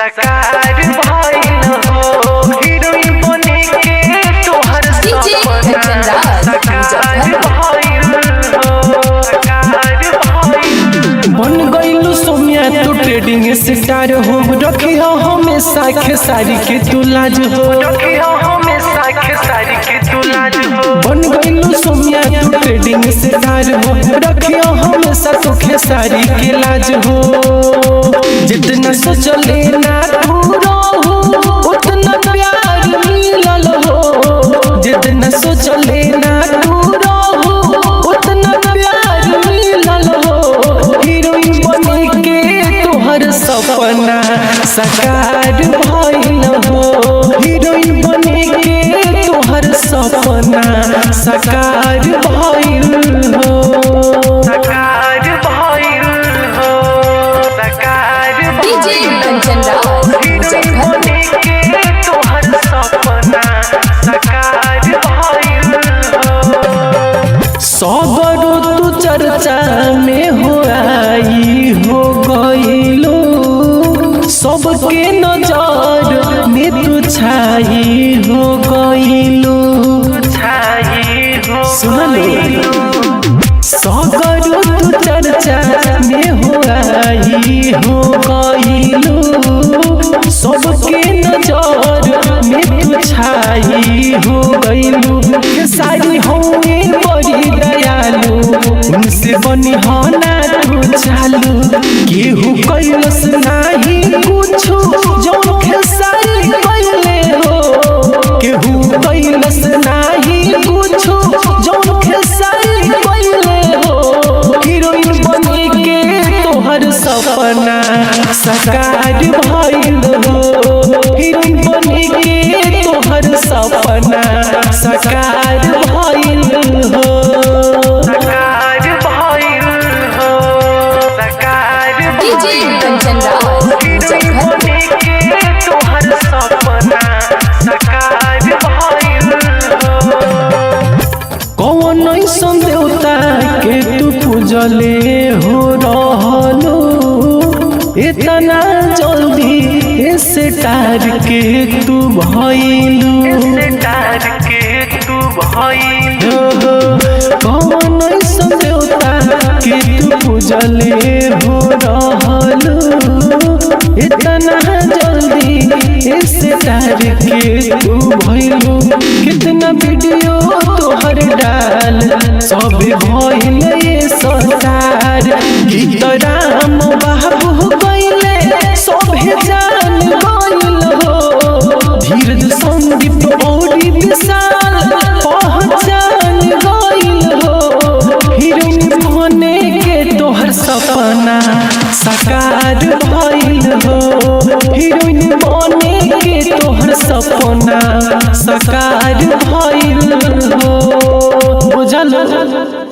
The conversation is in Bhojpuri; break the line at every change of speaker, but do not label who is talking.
सकार भइल हो हीरोइन बने के तोहर
DJ
सपना
कंचनराज,
सकार
मुजफ्फरपुर।
भइल हो सकार भइल
बन गईलू सोमिया तू ट्रेडिंग स्टार हो रखियो हमेशा खेसारी के तू लाज हो
रखियो हमेशा खेसारी के तू लाज हो
बन गईलू सोमिया तू ट्रेडिंग स्टार हो रखियो हमेशा तू खेसारी के लाज हो जितना सोचले ना पूरा हो उतना प्यार मिलल हो जितना सोचले ना पूरा हो उतना प्यार मिलल हो हीरोइन बने के तोहर सपना साकार भइल हो हीरोइन बने के तोहर सपना साकार भइल हो
सकार भइल हो सकार
DJ
भइल
कंचनराज,
हो। हीरोइन
मुजफ्फरपुर।
बने के तोहर सपना सकार भइल हो
सबरो तू चर्चा में हो आई हो गईलो सबके नजर में तू छाई हो गईलो
छाई हो
सुनलो सबरो तू चर्चा में हो आई हो गईलो सबके नजर में तू छाई हो गईलो सारी होए बड़ी दयालु उनसे बनी हो ना तू चालू केहू कैलस नाही कुछो जौन खेसारी कैले हो केहू कैलस नाही कुछो जौन खेसारी कैले हो हीरोइन बने के तोहर सपना साकार भइल हो हीरोइन बने के तोहर सपना साकार भइल हो
सकार भइल हो सकार
DJ
भइल
कंचनराज,
हो। हीरोइन
मुजफ्फरपुर।
बने के तोहर सपना सकार भइल हो
कौन ऐसन देवता के तू पूजले हो रहलो इतना जल्दी से तार के तू भइलू
सितार के तू भइल
कौन ऐसन देवता के तू पूजले हो रहलो इतना जल्दी से तार के तू भइलू कितना वीडियो तोहर डाल सब भइल ये सरकार गीत राम बाबू गइले सभे जान गइल हो धीरज संदीप औरी विशाल पहचान गइल हो हीरोइन बने के तोहर सपना साकार भइल हो हीरोइन बने के तोहर सपना साकार भइल हो बुझल